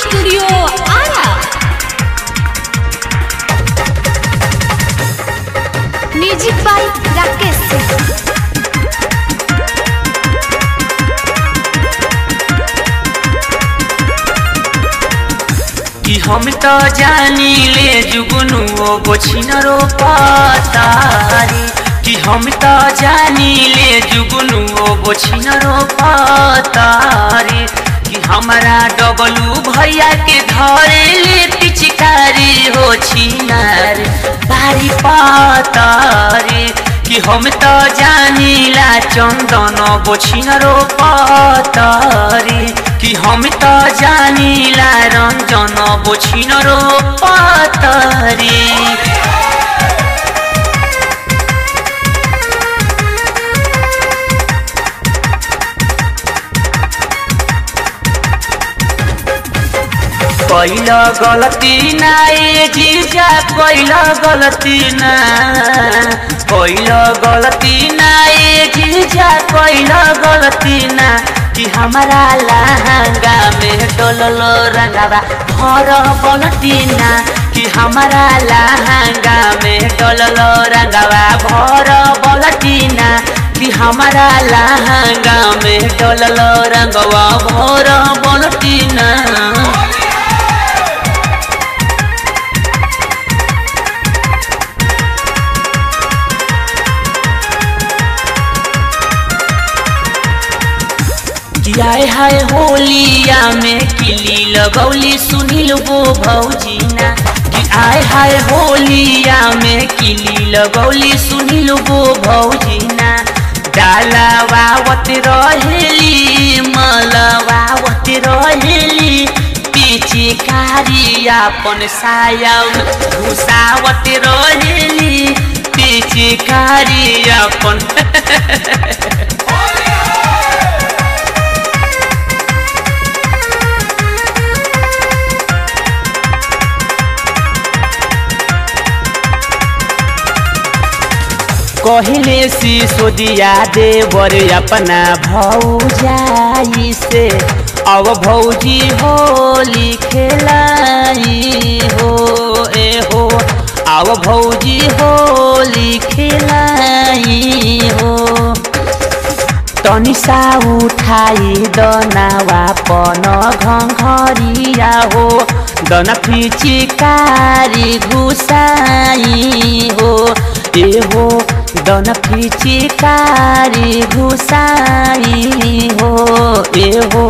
Studio Ara. Music by Rakesh Singh. कि हम तो जानी ले जुगनू ओ बोछिनरो पातारी कि हम तो जानी ले जुगनू ओ बोछिनरो पातारी कि हमारा डबलू भैया के घरे ले पिचकारी हो छिनार बारी पातारी कि हम तो जानीला चंदन बोछिनरो पातारी कि हम तो जानीला रंजन बोछिनरो पातारी पहिला गलती ना ए जीजा पहिला गलती ना पहिला गलती ना ए जीजा पहिला गलती ना कि हमारा लहंगा में डोललो रंगावा भर गलती ना कि हमारा लहंगा में डोललो रंगावा भर गलती ना कि हमारा लहंगा में डोललो रंगवा भर गलती ना कि आए हाय होलिया में किली लगौली सुनील वो भौजीना कि आए हाय होलिया में किली लगौली सुनील वो भौजीना डालावावत रहेली मलवावत रहेली पिचिकारी अपन साया घुसावत रहेली पिचिकारी अपन कहले सिसोदिया देवर अपना भौजाई से अब भौजी होली खेलाई हो ए हो अब भौजी होली खेलाई हो तनिसा उठाई दनावा पन घरिया हो दना फिचिकारी घुसाई हो ए हो दन फिचिकारी घुसाई हो ए हो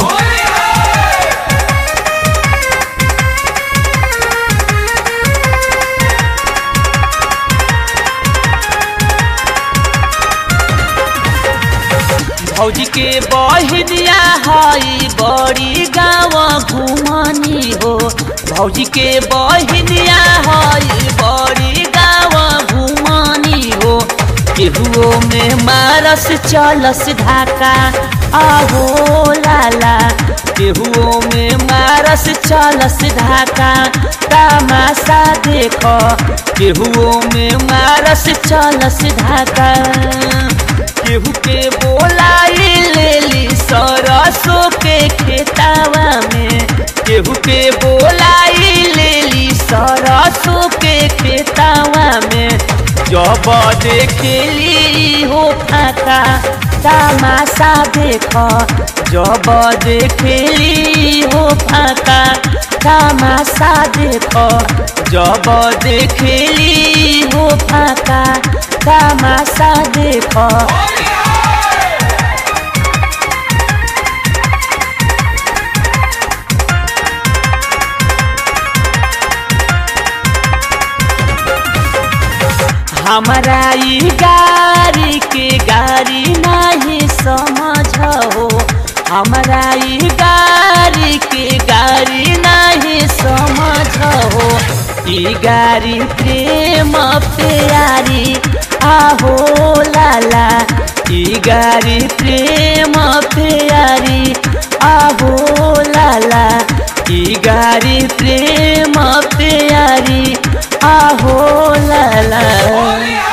भौजी के बहिदिया हई बड़ी गाँव घुमनी हो भौजी के बहिदिया हई बड़ी गाँव घुमनी हो केहुओ में मारस चलस ढाका आहो लाला केहुओ में मारस चलस ढाका तमाशा देख केहुओ में मारस चलस ढाका केहू के बोलाई लेली सरसों के खेतावा में केहू के बोलाई लेली सरसों के खेतावा में जब देखेली हो फाका तमाशा देख जब देखेली हो फाका तमाशा देख जब देखेली हो फाका तमाशा देख हमारा ई गाड़ी के गाड़ी नहीं समझ हो हमारा ई गाड़ी के गाड़ी नहीं समझ हो ई गाड़ी प्रेम प्यारी आहो लाला ई गाड़ी प्रेम प्यारी आहो लाला ई गाड़ी प्रेम प्यारी आहो लाला